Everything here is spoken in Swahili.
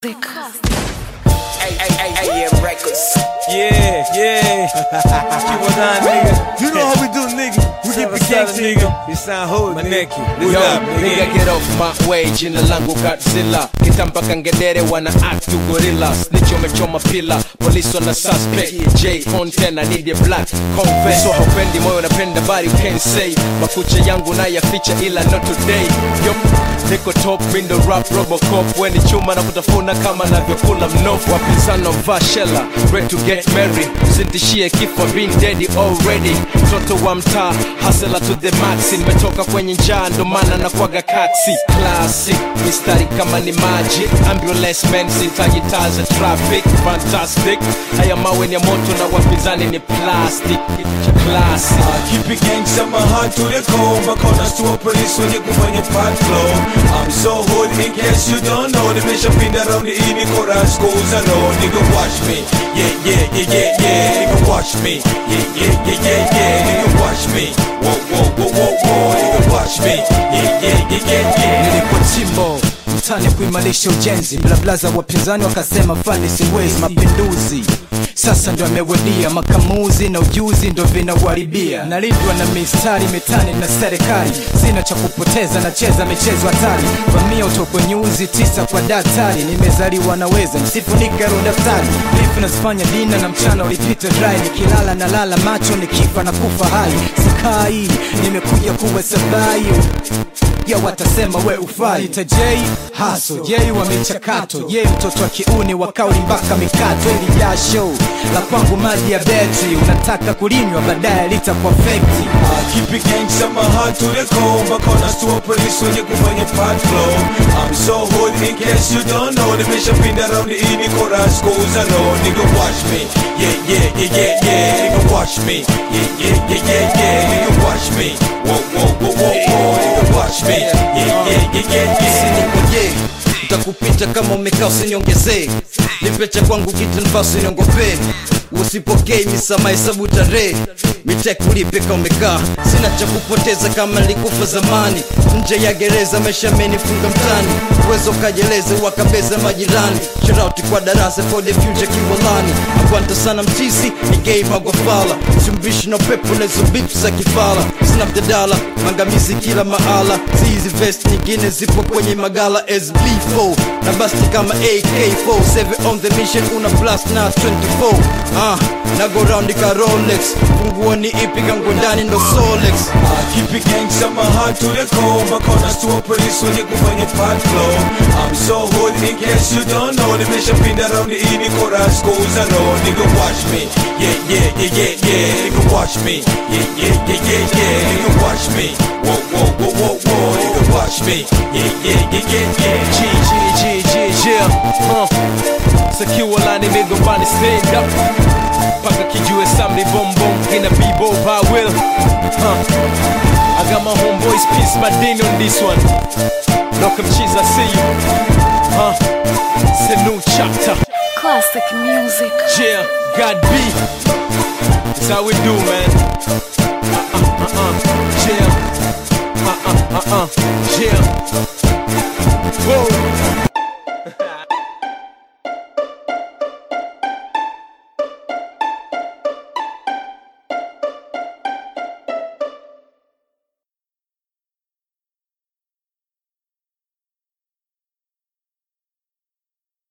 AM Records. Yeah, yeah. Keep on down, nigga. You know how we do, nigga. We keep it gangsta, nigga. You sound hood, Maneki. What Yo, up, nigga nigga? get off my way, jina langu Godzilla Kitampa kangedere wana act to gorilla Snitch umechoma pila, police wana suspect J content, I need a black confess So haupendi moyo napenda body you can't say Makucha yangu na yaficha ila not today Yo, niko top, mindo rap robocop Weni chuma na kutafuna kama navyokula mnofu Wapinzano mvaa shela, ready to get married Usintishie kifo, been dead already Mtoto wa mtaa, hustler to the max Nimetoka kwenye njaa ndo maana na kwaga kaksi Classic, mistari kama ni maji Ambulance man, sitaji taa za traffic Fantastic, haya mawe ni ya moto na wapinzani ni plastic Classic I keep it gangsta, my heart to the core. My corners to a police when you go find your pot flow. I'm so hood in case you don't know. The mission pin around the evening chorus goes alone. Nigga, watch me. Yeah, yeah, yeah, yeah, yeah. Nigga, watch me. Yeah, yeah, yeah, yeah, yeah. Nigga, watch me. Whoa, whoa, whoa, whoa, whoa. Nigga, watch me. Yeah, yeah, yeah, yeah, yeah. nilikuwa chimbo mtani kuimarisha ujenzi blablaza wapinzani wakasema fani siwezi mapinduzi sasa ndo amewadia makamuzi na ujuzi ndo vinauharibia nalindwa na mistari mitani na serikali sina cha kupoteza nacheza michezo hatari vamia utokwe nyuzi tisa kwa daktari nimezaliwa naweza msifunike ro daftari bifu nazifanya dina na mchana ulipita dry nikilala na lala macho nikifa na kufa hai sikai nimekuja kuwa sabayo ya watasema we ufai ita J haso J wa michakato J mtoto wa kiuni wa kauli mpaka mikato ili jasho la kwangu maji ya betri unataka kulinywa baadaye litakuwa fekti I keep it gangsta, my heart to the core. My corners to a police when you go find your pot flow. I'm so hood in case you don't know. The mission pin around the evening chorus goes alone. Nigga, watch me. Yeah, yeah, yeah, yeah, yeah. Nigga, watch me. Yeah, yeah, yeah, yeah, yeah. Nigga, watch me. Whoa, whoa, whoa, whoa, whoa. Nigga, watch me. Yeah, yeah, yeah, yeah, yeah. usinikoje utakupita kama umekaa usiniongezee nipe cha kwangu kitanfaa usiniongopee usipokei misama hesabu tarehe mitekulipe ka umekaa sina cha kupoteza kama nilikufa zamani nje ya gereza maisha amenifunga mtani uwezo kajeleze wakabeza majirani sharauti kwa darasa for the future kiwalani akwanta sana mtisi ni game magofala simbishi na pepo nezo bifu za kifala sina mjadala mangamizi kila mahala zizi vest nyingine zipo kwenye magala sb4 na basti kama ak4 7 on the mission una blast na 24 ah, na go round ka rolex funguo ni ipi kangu ndani ndo solex I keep it gangsta, my heart to the core. My corners to a police when you go find your pot flow. I'm so hood in case you don't know. The mission pin around the evening chorus goes alone. Nigga, watch me. Yeah, yeah, yeah, yeah, yeah. Nigga, watch me. Yeah, yeah, yeah, yeah, yeah. Nigga, watch me. Whoa, whoa, whoa, whoa, whoa. Nigga, watch me. Yeah, yeah, yeah, yeah, yeah. G, G, G, G, yeah huh. Sakiwa lani migombani stand up Paka kijue samri bom bom Ina b-bo by will huh. I got my homeboys peace my ding on this one Look up cheese I see you huh. It's a new chapter Classic music. Yeah, God B That's how we do man Uh-uh, uh-uh, yeah Uh-uh, uh-uh, yeah Whoa